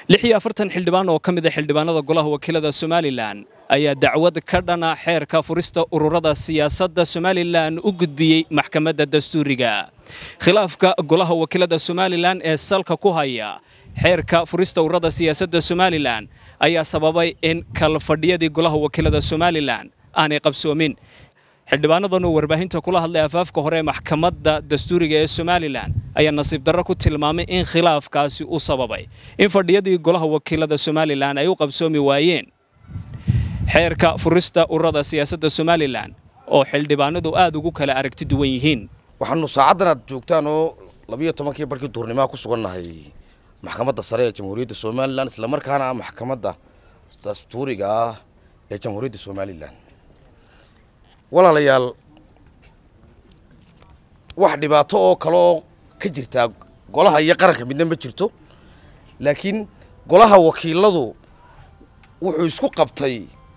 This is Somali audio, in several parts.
lix iyo afartan xildhibaan oo ka mid a xildhibaanada golaha wakiilada somalilan ayaa dacwad ka dhana xeerka furista ururada siyaasadda somalilan u gudbiyey maxkamadda dastuuriga khilaafka golaha wakiilada somalilan ee salka ku haya xeerka furista ururada siyaasadda somalilan ayaa sababay in kalfadhiyadii golaha wakiilada somalilan aanay qabsoomin xildhibaanadan oo warbaahinta kula hadlay afaafka hore ee maxkamadda dastuuriga ee somalilan ayaa nasiib darro ku tilmaamay in khilaafkaasi u sababay in fadhiyadii golaha wakiilada somalilan ay u qabsoomi waayeen xeerka furista ururada siyaasadda somalilan oo xildhibaanadu aad ugu kala aragti duwan yihiin waxaanu saacaddan aad joogtaan oo labiyo tobankii barkii duurnimaha ku sugannahay maxkamadda sare ee jamhuuriyadda somalilan islamarkaana ah maxkamadda dastuuriga ah ee jamhuuriyadda somalilan walaalayaal wax dhibaato oo kale oo ka jirtaa golaha iyo qaranka midna ma jirto laakiin golaha wakiiladu wuxuu isku qabtay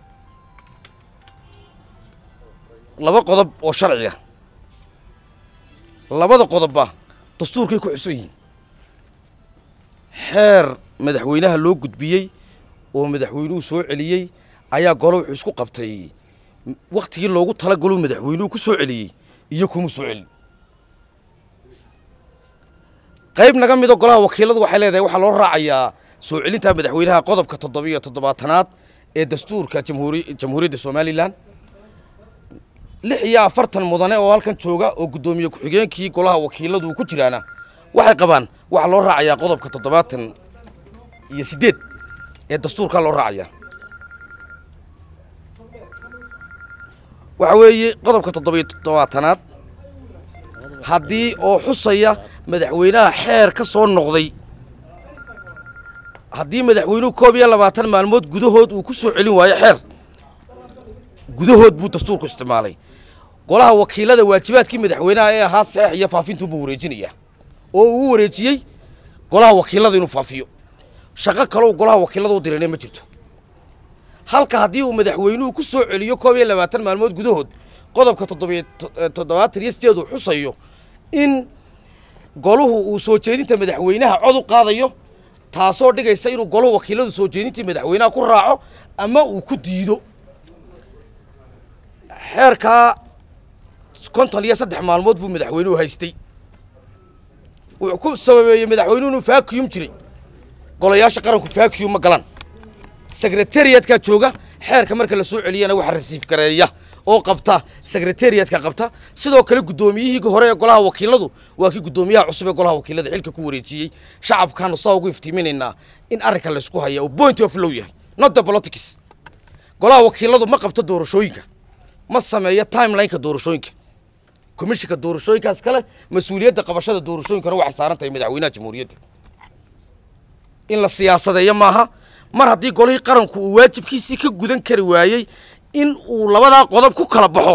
laba qodob oo sharciga labada qodobba dastuurkay ku xusan yihiin xeer madaxweynaha loo gudbiyey oo madaxweynuhu soo celiyey ayaa golo wuxuu isku qabtay waktigii loogu talagalo madaxweynuhu ku soo celiyey iyo kuma soo celin qayb naga mido golaha wakiiladu waxay leedahay waxaa loo raacayaa soo celinta madaxweynaha qodobka toddobiyo toddobaatanaad ee dastuurka jamhuuri jamhuuriyadda somalilan lix iyo afartan mudane oo halkan jooga oo guddoomiye ku-xigeenkii golaha wakiiladu ku jiraana waxay qabaan waxaa loo raacayaa qodobka toddobaatan iyo siddeed ee dastuurkaa loo raacayaa waxa weeye qodobka toddobiyo toddobaatanaad haddii oo xusaya madaxweynaha xeer ka soo noqday haddii madaxweynuhu koob iyo labaatan maalmood gudahood uu ku soo celin waayo xeer gudahood buu dastuurku isticmaalay golaha wakiilada waajibaadkii madaxweynaha ee ahaa saxeex iyo faafintuubuu wareejinayaa oo uu wareejiyey golaha wakiilada inuu faafiyo shaqo kaleu golaha wakiilada u dirane ma jirto halka haddii uu madaxweynuhu ku soo celiyo koob iyo labaatan maalmood gudahood qodobka toddobiyo toddobaatan iyo sideed uu xusayo in goluhu uu soo jeedinta madaxweynaha cod u qaadayo taasoo dhigaysa inuu goluhu wakiiladu soo jeedintii madaxweynaha ku raaco ama uu ku diido xeerkaa konton iyo saddex maalmood buu madaxweynuhu haystay wuxuu ku sababeeyey madaxweynuhu inuu vacuum jiray golayaasha qaranku vacuum ma galaan secretariatka jooga xeerka marka la soo celiyana waxa rasiif gareeya oo qabta secretariatka qabta sidoo kale guddoomiyihii hore ee golaha wakiiladu waa kii guddoomiyaha cusub ee golaha wakiilada xilka ku wareejiyey shacabkaanu saa ugu iftiiminaynaa in arrinka laysku haya uu point of low yahay not the politics golaha wakiiladu ma qabto doorashooyinka ma sameeyo timelineka doorashooyinka komishinka doorashooyinkaas kale mas-uuliyadda qabashada doorashooyinkana waxay saaran tahay madaxweynaha jamhuuriyadda in la siyaasadeeyo maaha mar haddii golihii qaranku uu waajibkiisii ka gudan kari waayey in uu labadaa qodob ku kala baxo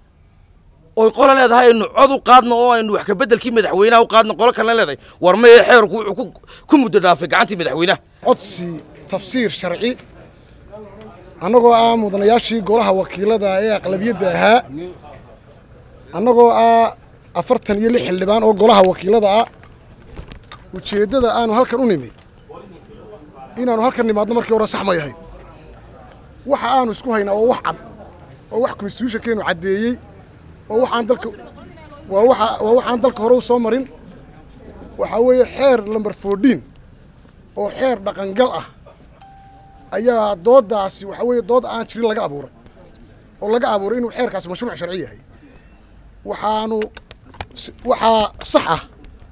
oy qole leedahay aynu cod u qaadno oo aynu wax kabeddelkii madaxweynaha u qaadno qolo kalena leedahay war maye xeerku wuxuu ku muddo dhaafay gacantii madaxweynaha codsi tafsiir sharci annagoo ah mudanayaashii golaha wakiilada ee aqlabiyadda ahaa annagoo ah afartan iyo lix xildhibaan oo golaha wakiilada ah ujeeddada aanu halkan u nimi inaanu halkan nimaadno markii hore sax ma yahay waxa aanu isku haynaa oo wax cad oo wax constitutionkeenu caddeeyey oo waxaan dalka waa waxa waa waxaan dalka hore u soo marin waxaa weeye xeer lamber fourteen oo xeer dhaqangal ah ayaa dooddaasi waxaa weeye dood aan jirin laga abuuray oo laga abuuray inuu xeerkaasi mashruuc sharci yahay waxaanu waxaa sax ah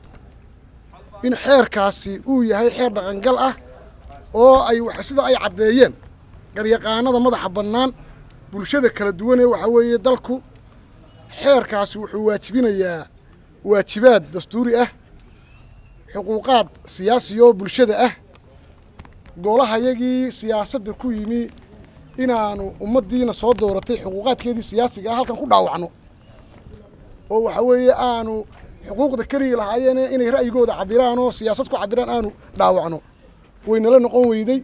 in xeerkaasi uu yahay xeer dhaqangal ah oo ay sida ay caddeeyeen garyaqaanada madaxa bannaan bulshada kala duwanee waxaa weeye dalku xeerkaasi wuxuu waajibinayaa waajibaad dastuuri ah xuquuqaad siyaasi oo bulshada ah golahayagii siyaasadda ku yimi inaanu ummaddiina soo dooratay xuquuqaadkeedii siyaasiga ah halkan ku dhaawacno oo waxaa weeye aanu xuquuqda keligii lahaayeene inay ra'yigooda cabiraan oo siyaasad ku cabiraan aanu dhaawacno waynala noqon weyday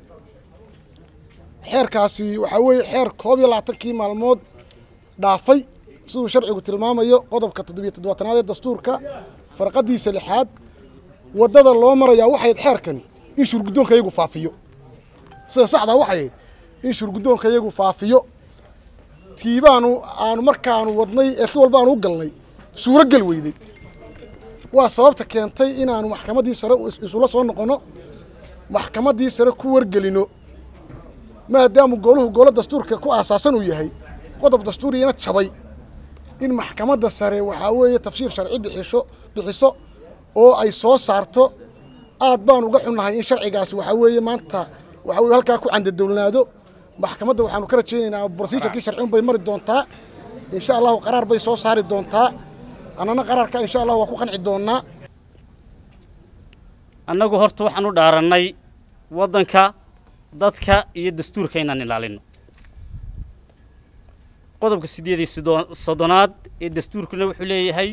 xeerkaasi waxaa weeye xeer koob iyo labaatankii maalmood dhaafay siduu sharcigu tilmaamayo qodobka toddobiyo toddobaatanaad ee dastuurka farqadiisa lixaad waddada loo marayaa waxayd xeerkani in shurguddoonka iyagu faafiyo sida saxdaa waxay ahayd in shurguddoonka iyagu faafiyo tiibaanu aanu markaanu wadnay ee si walba aanu u galnay suuro gel weyday waa sababta keentay inaanu maxkamaddii sare isula soo noqonno maxkamaddii sare ku wargelino maadaamu gooluhu goolo dastuurka ku aasaasan uu yahay qodob dastuuriyana jabay in maxkamadda sare waxaa weeye tafsiir sharci bixisho bixiso oo ay soo saarto aad baan uga xunnahay in sharcigaasi waxaa weeye maanta waxaa weye halkaa ku candadowlnaado maxkamadda waxaanu ka rajaynaynaa brosijarkii sharciun bay mari doontaa insha allahu qaraar bay soo saari doontaa annana qaraarka insha allahu waa ku qanci doonnaa annagu horta waxaan u dhaarannay waddanka dadka iyo dastuurka inaan ilaalinno qodobka siddeed iyo soddonaad ee dastuurkuna wuxuu leeyahay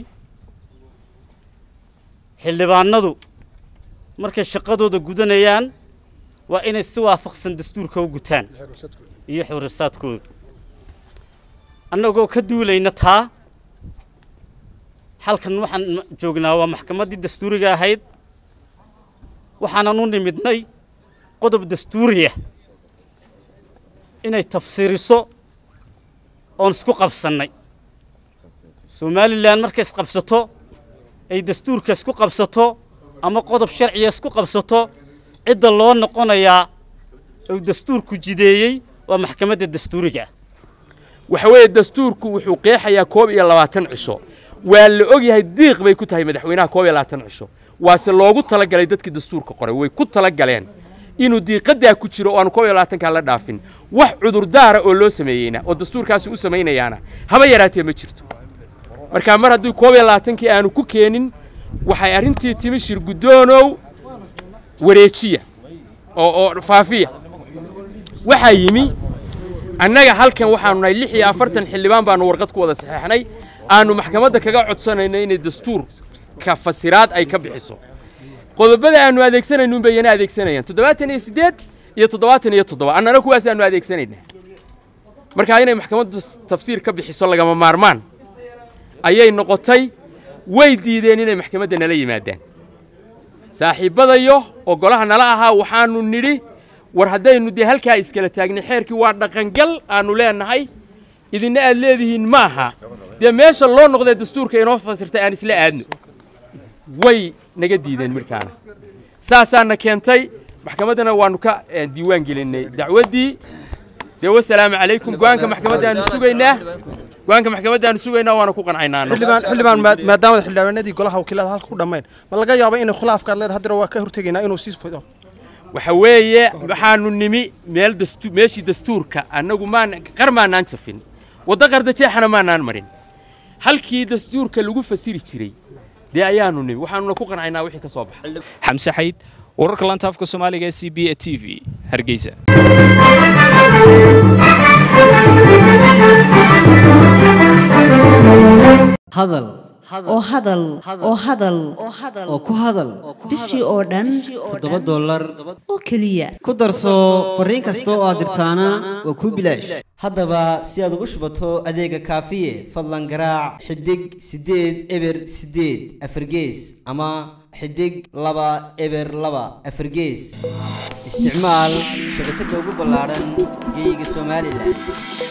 xildhibaanadu markay shaqadooda gudanayaan waa inay si waafaqsan dastuurka u gutaan iyo xuurisaadkooda annagoo ka duulayna taa halkan waxaan joognaa waa maxkamaddii dastuuriga ahayd waxaanan u nimidnay qodob dastuuriya inay tafsiiriso oon isku qabsannay somalilan markay isqabsato ay dastuurka isku qabsato ama qodob sharciga isku qabsato cidda loo noqonayaa uu dastuurku jideeyey waa maxkamadda dastuuriga waxa weeye dastuurku wuxuu qeexayaa koob iyo labaatan cisho waa la og yahay diiq bay ku tahay madaxweynaha koob iyo labaatan cisho waase loogu talagalay dadkii dastuurka qoray way ku talagaleen inuu diiqadaa ku jiro oo aanu koob iyo labaatankaa la dhaafin wax cudurdaara oo loo sameeyeyna oo dastuurkaasi u samaynayaana haba yaraatee ma jirto markaa mar haddii koob iyo labaatankii aanu ku keenin waxay arrintii timi shir guddoonow wareejiya oo oo faafiya waxaa yimi annaga halkan waxaanu nahay lix iyo afartan xildhibaan baanu warqad ku wada saxeexnay aanu maxkamadda kaga codsanayno inay dastuurka fasiraad ay ka bixiso qodobada aanu adeegsanayno unbay yana adeegsanayaan toddobaatan iyo siddeed iyo toddobaatan iyo toddoba annana kuwaas aanu adeegsanaynaa markaa inay maxkamaddu tafsiir ka bixiso lagama maarmaan ayay noqotay way diideen inay maxkamadda nala yimaadaan saaxiibbadayo oo golaha nala ahaa waxaanu nidhi war haddaynu dee halkaa iskala taagnay xeerkii waa dhaqangal aanu leenahay idinna aad leedihiin ma aha dee meesha loo noqdee dastuurka inoo fasirtay aan isla aadno way naga diideen markaana saasaana keentay maxkamaddana waannu ka diiwaan gelinnay dacwaddii dee wasalaamu calaykum go-aanka maxkamaddaanu sugaynaa go-aanka maxkamaddaanu sugaynaa waana ku qancaynaa xildhibaan xildhibaan maadaamada xildhibaanadii golaha wakiilada halka ku dhammayn ma laga yaabo inay khilaafkaad leedahay haddana waa ka hortegaynaa inuu sii fido waxa weeye waxaanu nimi meel dastu meeshii dastuurka annagu maan qar maanaan jafin waddo qardajeexana maanaan marin halkii dastuurka lagu fasiri jiray dee ayaanu nimi waxaanuna ku qancaynaa wixii ka soo baxay xamse xayd wararka lanta afka soomaaliga ee c b a t v hargeysa hadal oo hadal oo hadal oo ku hadal bishii oo dhan toddoba dollar oo keliya ku darso fariin kasta oo aad dirtaana waa kuu bilaash haddaba si aad ugu shubato adeega kaafiye fadlan garaac xidig siddeed eber siddeed afargees ama xidig laba eber laba afargees isticmaal shabakadda ugu ballaadhan geyga somalilan